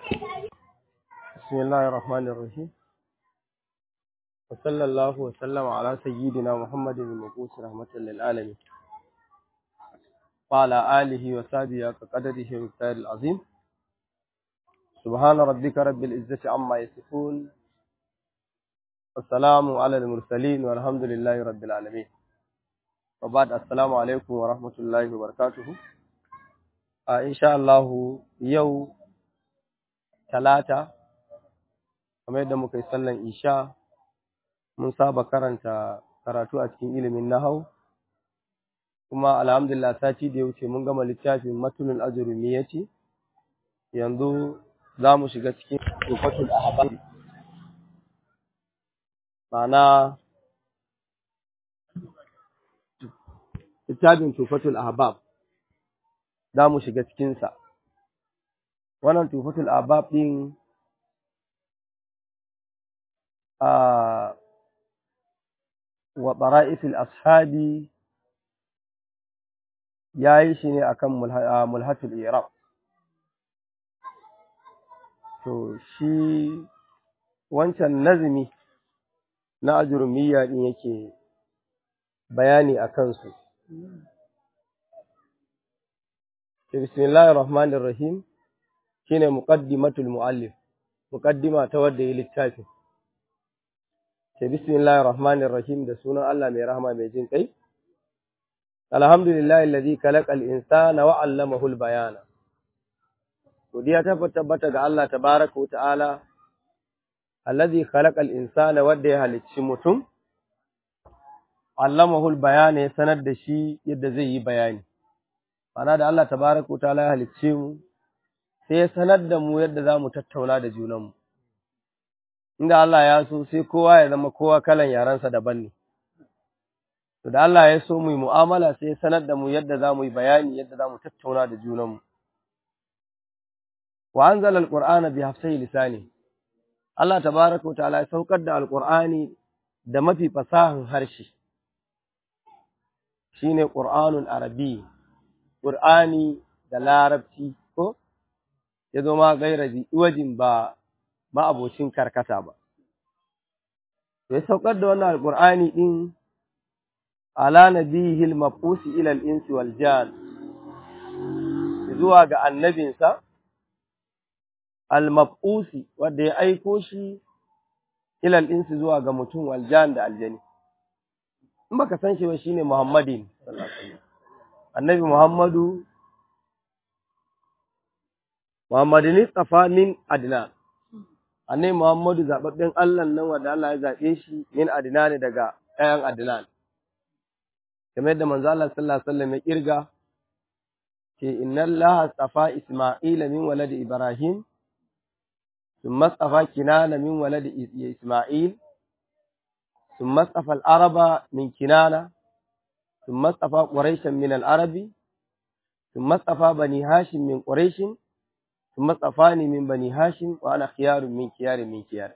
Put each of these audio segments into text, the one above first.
بسم الله الرحمن الرحيم وصلى الله وسلم على سيدنا محمد المبعوث رحمة للعالمين وعلى آله وصحبه كقدره ومقدار العظيم سبحان ربك رب العزة عما يصفون والسلام على المرسلين والحمد لله رب العالمين وبعد السلام عليكم ورحمة الله وبركاته آه إن شاء الله يوم ثلاثة kamar yadda muka yi sallan isha mun saba karanta karatu a cikin ilimin nahau kuma alhamdulillah sati da ya wuce mun gama littafin matulul ajrumi yace yanzu za mu shiga cikin tufatul ahbab ma'ana littafin tufatul ahbab za mu shiga cikinsa wannan tufatul ahbab din wa ɓara'ifil ashabi ya yi shi ne akan mulhatul iraq to shi wancan nazumi na ajurumiyya ɗin yake bayani a kansu bismillahir rahmanir rahim shine muqaddimatul muallif muqaddima ta wadda yi littafin ke bismillahir rahmanir rahim da sunan Allah mai rahama mai jin kai alhamdulillahi alladhi khalaqal insana wa 'allamahu al-bayana godiya ta tabbata ga Allah tabaaraka wa ta'ala alladhi khalaqal insana wadda ya halicci mutum 'allamahu al-bayana ya sanar da shi yadda zai yi bayani ana da Allah tabaaraka wa ta'ala ya halicce mu sai ya sanar da mu yadda za mu tattauna da junanmu inda Allah ya so sai kowa ya zama kowa kalan yarensa daban ne. To da Allah ya so mu yi mu'amala sai ya sanar da mu yadda za mu yi bayani yadda za mu tattauna da junanmu. Wa anzala al-Qur'ana bi hafsai lisani. Allah tabaraka wa ta'ala ya saukar da al-Qur'ani da mafi fasahan harshe. Shine Qur'anul Arabi. Qur'ani da Larabci ko ya zo ma gairaji iwajin ba ma'abocin karkata ba. Ya saukar da wannan alƙur'ani ɗin ala nabihil mafusi ilal insi wal jan zuwa ga annabinsa al-mafusi wanda ya aiko shi ilal insi zuwa ga mutum wal jan da aljani. In baka san shi ba shine Muhammadin annabi Muhammadu Muhammadin tsafa min Adnan annai Muhammadu zaɓaɓɓen Allah nan wanda Allah ya zaɓe shi min adina ne daga ɗayan adinan. Kamar yadda manzo Allah sallallahu alaihi wasallam ya kirga ce inna Allah tsafa Isma'ila min waladi Ibrahim thumma tsafa Kinana min waladi Isma'il thumma tsafa al-Araba min Kinana thumma tsafa Quraishan min al-Arabi thumma tsafa Bani Hashim min Quraishin ثم اصطفاني من بني هاشم وانا خيار من خيار من خيار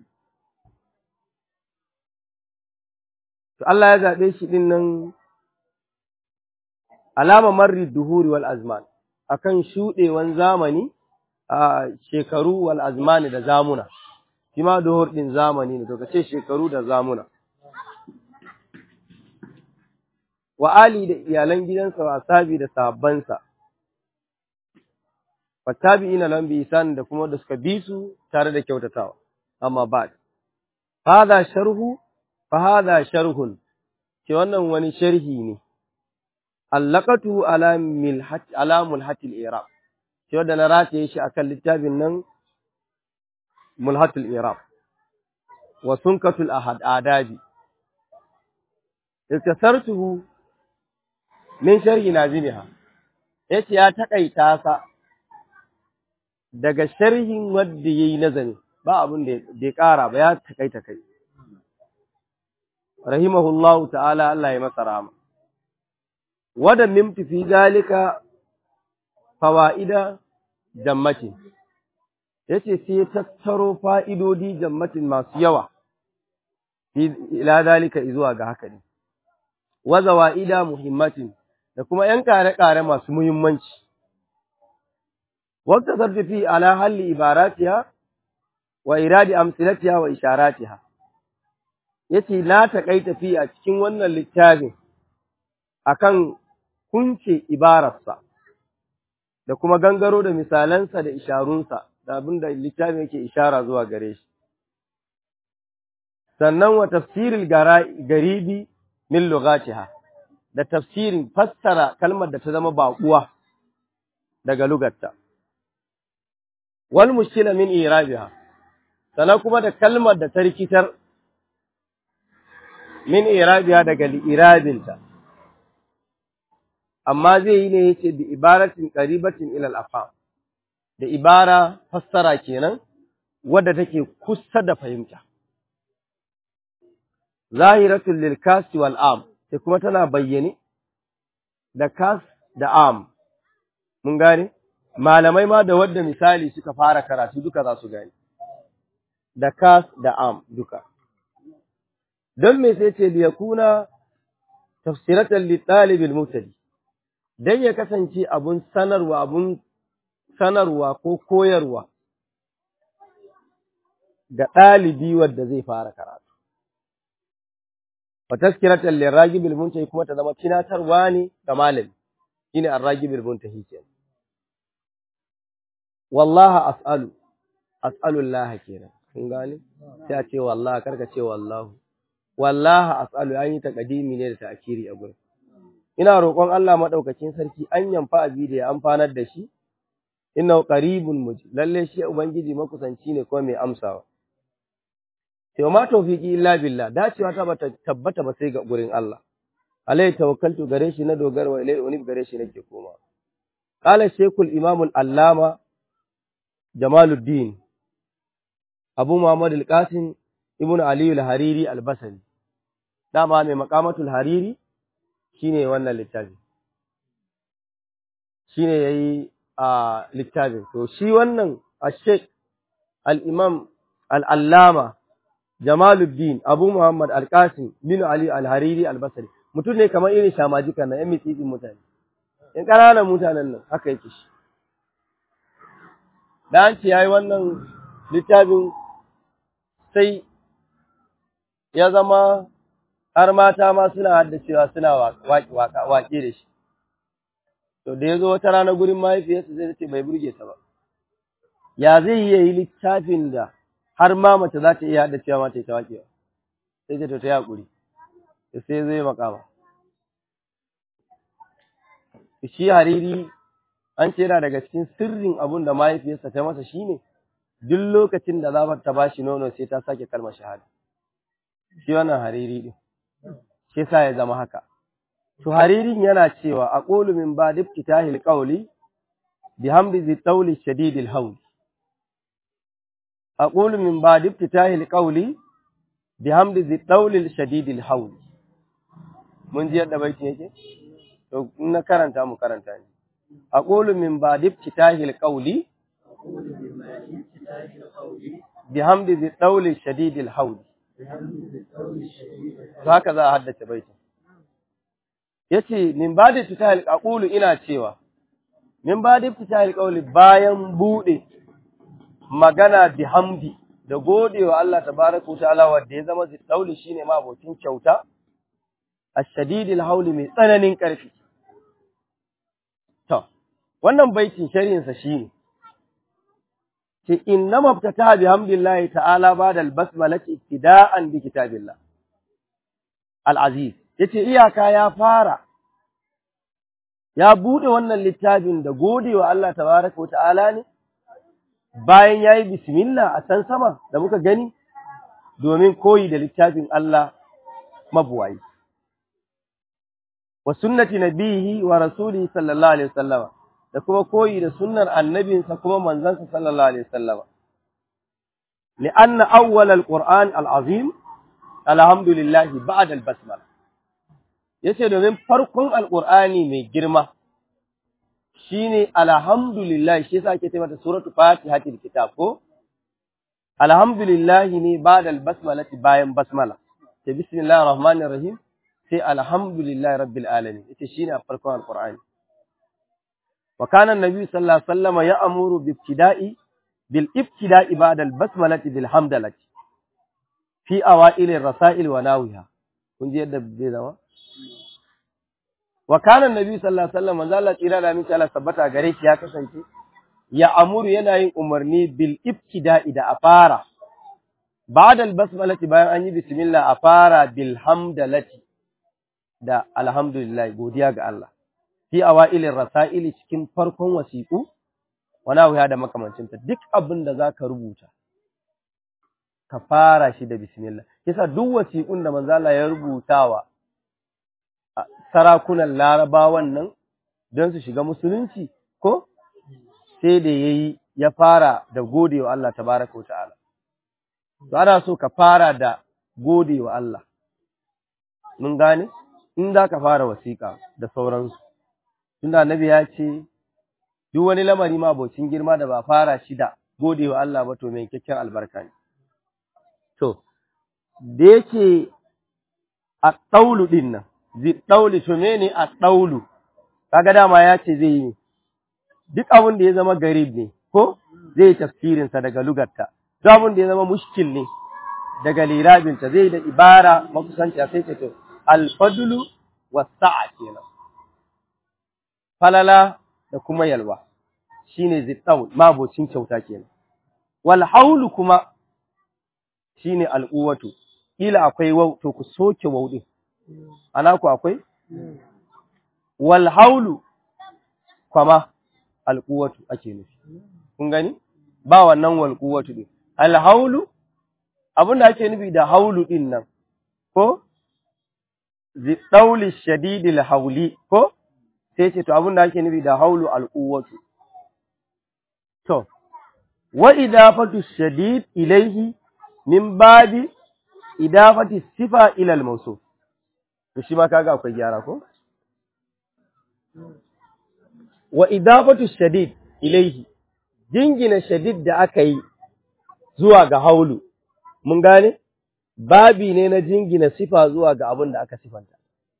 to Allah ya zabe shi din nan alama marri duhuri wal azman akan shudewan zamani a shekaru wal azmani da zamuna shi ma duhur din zamani ne to kace shekaru da zamuna wa ali da iyalan gidansa wa sabi da sahabbansa wattabi'ina lahum bi ihsan da kuma da suka bi su tare da kyautatawa amma ba hada sharhu fa hada sharhun ce wannan wani sharhi ne allaqatu ala milhat ala mulhatil i'rab ce wanda na rataye shi akan littafin nan mulhatul i'rab wa sunkatul ahad adabi iktasartuhu min sharhi nazimiha yace ya takaita sa daga sharhin wadda ya yi nazari ba abin da ya ƙara ba ya takai takai. Rahimahullahu ta'ala Allah ya masa rama. Wada mimti fi zalika fawa'ida jammatin, ya ce sai tattaro fa'idodi jammatin masu yawa, ila zalika zuwa ga haka ne, waza wa'ida muhimmatin da kuma ‘yan ƙare-ƙare masu muhimmanci. waqta sarfi fi ala halli ibaratiha wa iradi amsilatiha wa isharatiha yace na takaita fi a cikin wannan littafin akan kunce ibararsa da kuma gangaro da misalansa da isharunsa da abin da littafin yake ishara zuwa gare shi sannan wa tafsiril garibi min lugatiha da tafsirin fassara kalmar da ta zama baƙuwa daga lugarta wal mushkila min irabiha sannan kuma da kalmar da ta rikitar min irabiha daga irabinta amma zai yi ne yace bi ibaratin qaribatin ila al-afham da ibara fassara kenan wadda take kusa da fahimta zahiratul lil kas wal am sai kuma tana bayyane da kas da am mun gane malamai ma da wadda misali suka fara karatu duka za su gane da kas da am duka don me sai ce liyakuna tafsiratan li talibil mutadi dan ya kasance abun sanarwa abun sanarwa ko koyarwa ga ɗalibi wadda zai fara karatu wa tazkiratan liragibil muntahi kuma ta zama tunatarwa ne ga malami shine arragibil muntahi kenan wallahi as'alu as'alu Allah kenan kun gane sai a ce wallahi karka ce wallahu wallahi as'alu an yi taqdimi ne da ta'kiri a gurin ina roƙon Allah madaukakin sarki an yamfa abi da ya amfanar da shi innahu qaribun mujib lalle shi ubangiji makusanci ne kuma mai amsawa sai ma tawfiki illa billah dacewa ta bata tabbata ba sai ga gurin Allah alai tawakkaltu gare shi na dogara wa ilai unib gare shi nake koma qala shaykhul imam al-allama jamaluddin abu muhammad al-qasim ibnu ali al-hariri al-basri dama mai maqamatul hariri shine wannan littafi shine yayi a littafin to shi wannan ash-shaykh al-imam al-allama Jamaluddin Abu Muhammad Al-Qasim bin Ali Al-Hariri Al-Basri mutum ne kamar irin shamajika na yan mitsitsin mutane in ƙananan mutanen nan haka yake shi da an ce yayi wannan littafin sai ya zama har mata ma suna haddacewa suna waƙe da shi to da ya zo wata rana gurin mahaifiyarsa zai ce bai burge ta ba ya zai yi littafin da har ma mace za ta iya haɗa cewa mata ta waƙewa sai ta ta yi haƙuri sai zai makama shi hariri an ce yana daga cikin sirrin abun da mahaifiyarsa ta masa shine duk lokacin da za ta ba shi nono sai ta sake kalmar shahada shi wannan hariri din shi sa ya zama haka to haririn yana cewa aqulu min ba'd iftitahil qawli bihamdi zi tawli shadidil hawl أقول من بعد افتتاح القول بحمد ذي الطول الشديد الحول mun ji yadda baiti yake to in na karanta mu karanta ne aqulu min ba'd iftitahi alqawli bihamdi zi dawli shadid alhawl to haka za a haddace baiti yace min ba'd iftitahi aqulu ina cewa min ba'd iftitahi alqawli bayan bude magana bi hamdi da godewa Allah tabaraka ta'ala wanda ya zama ziddauli shine ma abokin kyauta ashadidil hauli mai tsananin karfi to wannan baitin sharhin sa shine ce inna mabtata bi hamdillahi ta'ala ba'da al-basmalati ibtida'an bi kitabillah al-aziz yace iyaka ya fara ya bude wannan littafin da godewa Allah tabaraka ta'ala ne bayan ya yi bismillah a can sama da muka gani domin koyi da littafin Allah mabuwayi. Wa sunnati nabihi wa rasulihi sallallahu alaihi wasallama da kuma koyi da sunnar annabinsa kuma manzansa sallallahu alaihi wasallama. Li'anna awwal al-Qur'an al-azim alhamdulillah ba'da al-basmala. Yace domin farkon al-Qur'ani mai girma shine alhamdulillah shi yasa ake ce mata suratul fatihatil kitab ko alhamdulillah ne ba'da albasmalati bayan basmala sai bismillahir rahmanir rahim sai alhamdulillah rabbil alamin ita shine a farkon alqur'ani wa kana annabi sallallahu alaihi wasallam ya'muru bi ibtida'i bil ibtida'i ba'da al basmalati bil hamdalati fi awail ar rasail wa nawiha kun ji yadda zai zama wa kana annabi sallallahu alaihi wasallam manzo Allah tsira da miki Allah sabbata gare shi ya kasance ya amuru yana yin umarni bil ibtida'i da afara ba'da al basmalati bayan an yi bismillah afara bil hamdalati da alhamdulillah godiya ga Allah fi awailir rasaili cikin farkon wasiqu wana wuya da makamancinta duk abin da zaka rubuta ka fara shi da bismillah yasa duk wasiqun da manzo Allah ya rubutawa sarakunan larabawan nan don su shiga musulunci ko sai da yayi ya fara da godewa Allah tabaraka ta'ala to ana so ka fara da godewa Allah mun gane in za ka fara wasiƙa da sauransu tunda annabi ya ce duk wani lamari ma abocin girma da ba fara shi da godewa Allah ba to mai kyakkyan albarka ne to da yake a ɗaulu ɗin nan zai ɗauli to mene a ɗaulu kaga dama ya ce zai yi duk abin da ya zama garib ne ko zai yi tafsirinsa daga lugarta duk abin da ya zama mushkil ne daga lirabinta zai da ibara makusanci sai ce to alfadulu wasa'a kenan falala da kuma yalwa shine zittaul mabocin kyauta kenan wal haulu kuma shine al'uwatu ila akwai wau to ku soke wau din ana ku akwai wal haulu kuma al'uwatu ake nufi kun gani ba wannan wal quwwatu din al haulu abinda ake nufi da haulu din nan ko ziɗauli shadidil hauli ko sai ce to abin da ake nufi da haulu al'uwatu. To, wa idafatu shadid ilaihi min babi idafati sifa ilal mausu. To shi ma kaga akwai gyara ko? Wa idafatu shadid ilaihi, jingina shadid da aka yi zuwa ga haulu, mun gane? babi ne na jingina sifa zuwa ga abin da aka sifanta.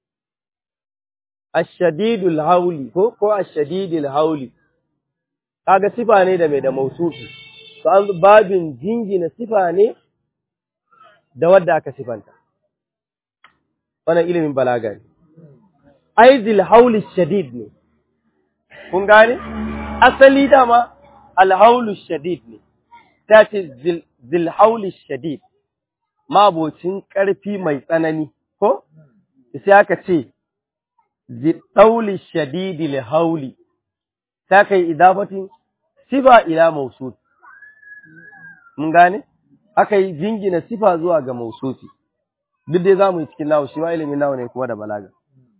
Ashadidul hauli ko ko ashadidul hauli kaga sifa ne da mai da mausufi to an babin jingina sifa ne da wadda aka sifanta wannan ilimin balaga ne aizil hauli shadid ne kun gane asali dama alhaulu shadid ne ta ce zil hauli shadid mabocin ƙarfi mai tsanani, ko? Sai aka ce, Ziɗauli shadidi li hauli, ta kai idafatin sifa ila mausufi. Mun gane? Aka yi jingina sifa zuwa ga mausufi. Duk dai za mu yi cikin nawo, shi ma ilimin nawo ne kuma da balaga.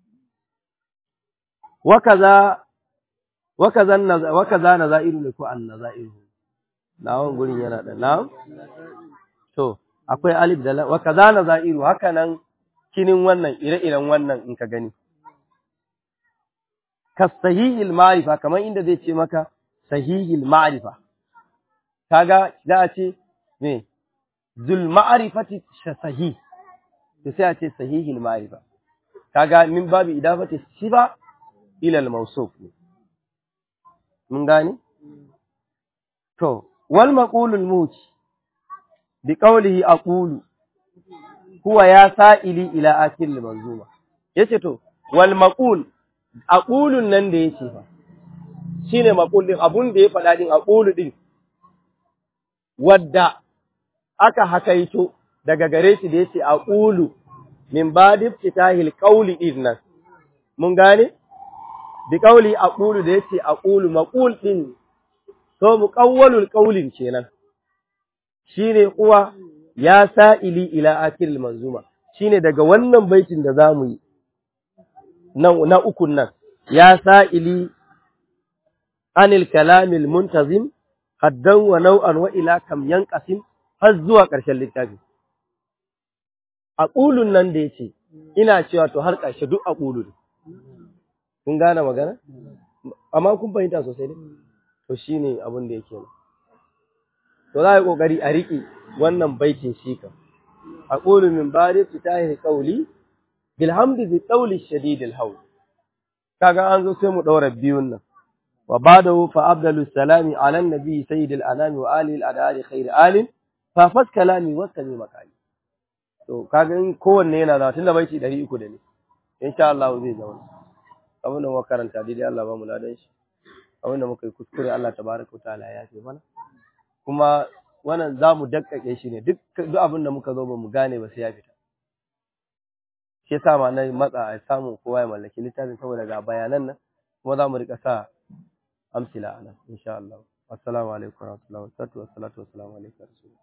Wakaza, wakaza na za'iru ne ko an na za'iru. Nawon gurin yana da na? To, akwai alif da wa kaza na za'iru haka nan kinin wannan ire-iren wannan in ka gani ka sahihil ma'rifa kamar inda zai ce maka sahihil ma'rifa kaga za a ce me zul ma'rifati sahih to sai a ce sahihil ma'rifa kaga min babu idafati siba ila al-mawsuf mun gani to wal maqulul muti bi qawlihi aqulu huwa ya sa'ili ila akil manzuma yace to wal maqul aqulun nan da yace fa shine maqul din abun da ya faɗa din aqulu din wadda aka hakaito daga gare shi da yace aqulu min badi fitahil qawli idnan mun gane bi qawli aqulu da yace aqulu maqul din to muqawwalul qawlin kenan shine uwa ya sa'ili ila akil manzuma shine daga wannan baitin da zamu yi na na ukun nan ya sa'ili anil kalamil muntazim haddan wa nau'an wa ila kam yanqasim har zuwa ƙarshen littafi aqulun nan da yace ina cewa to har ƙarshe duk aqulu ne kun gane magana amma kun fahimta sosai ne to shine abin da yake nan to za a yi ƙoƙari a riƙe wannan baitin shi kan a ƙulu min bari su ta yi ƙauli bilhamdi bi ƙauli shadidil hau kaga an zo sai mu ɗaura biyun nan wa ba'dahu fa afdalu salami ala nabi sayyidil anami wa alihi al-adari khair alim fa fas kalami wa sami makali to kaga in kowanne yana da tunda baiti 300 da ne insha Allah zai zauna abin da muka karanta daidai Allah ba mu ladan shi abin da muka yi kuskure Allah tabaraka wa ta'ala ya ce mana kuma wannan za mu dakkake shi ne duk duk abin da muka zo ba mu gane ba sai ya fita shi yasa ma na matsa a samu kowa ya mallaki littafin saboda ga bayanan nan kuma za mu rika sa amsila a nan insha Allah assalamu alaikum wa rahmatullahi wa barakatuh wa salatu wa salamu alaikum